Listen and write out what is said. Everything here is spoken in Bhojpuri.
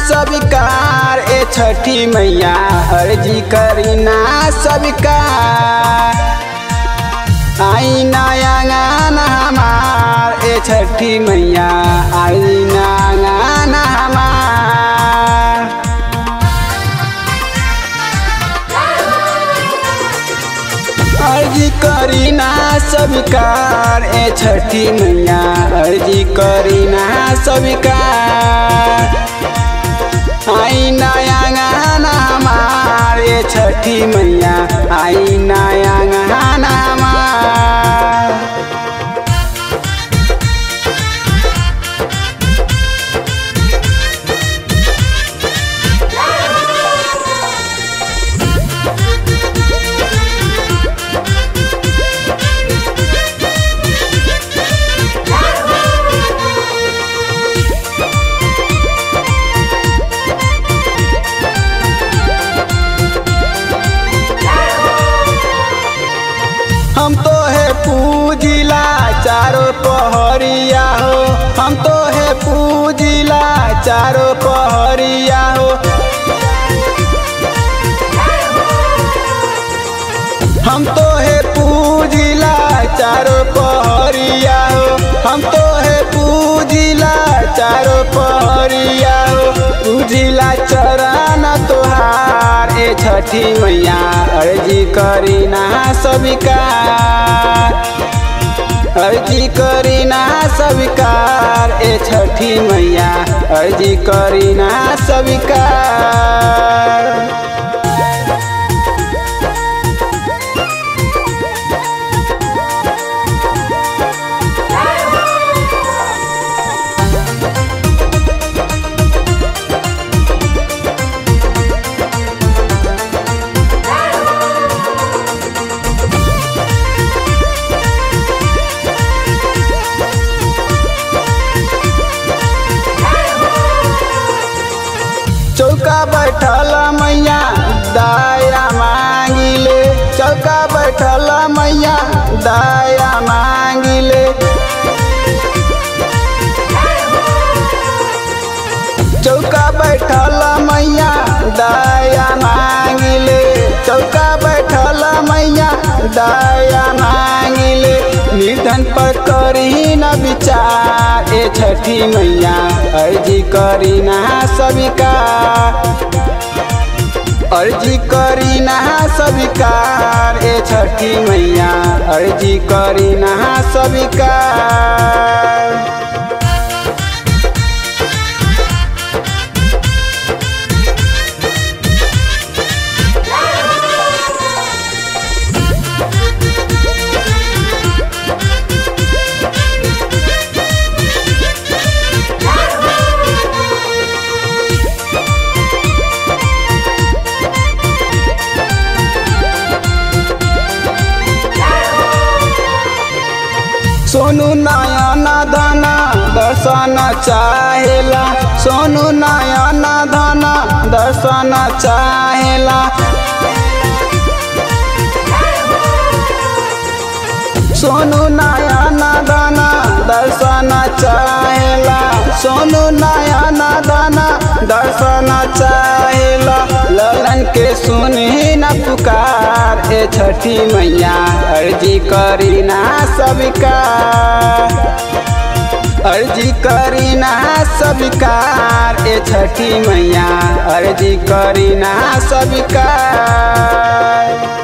स्वीकार ए छठी मैया अर्जी करी ना स्वीकार आई नया गाना हमार ए छठी मैया आई ना गाना हमार अर्जी करी ना स्वीकार ए छठी मैया अर्जी करी ना स्वीकार आई नया गाना हमार ए छठी मैया आई नया गाना हमार हम तो है पूजिला चारों पहरिया हो हम तो है पूजिला चारों पहरिया हो हम तो है पूजिला चारों पहरिया हो हम तो है पूजिला चारों पहरिया हो पूजिला चरण तोहार ए छठी मैया अर्जी करी ना स्वीकार अर्जी करी ना स्वीकार ए छठी मैया अर्जी करी ना स्वीकार चौका बैठल मैया दाया मांगिले चौका बैठल मैया दाया मांगिले चौका बैठल मैया दाया मांगिले चौका बैठल मैया दाया मांगिले निर्धन पर करी न विचार ए छठी मैया अर्जी करी ना स्वीकार अर्जी करी ना स्वीकार ए छठी मैया अर्जी करी ना स्वीकार सोनू नयन धन दर्शन चाहेला सोनू नयन धन दर्शन चाहेला सोनू नयन धन दर्शन चाहेला सोनू नयन धन दर्शन चाहेला ललन के सुनी न पुकार ए छठी मैया अर्जी करी ना स्वीकार अर्जी करी ना स्वीकार ए छठी मैया अर्जी करी ना स्वीकार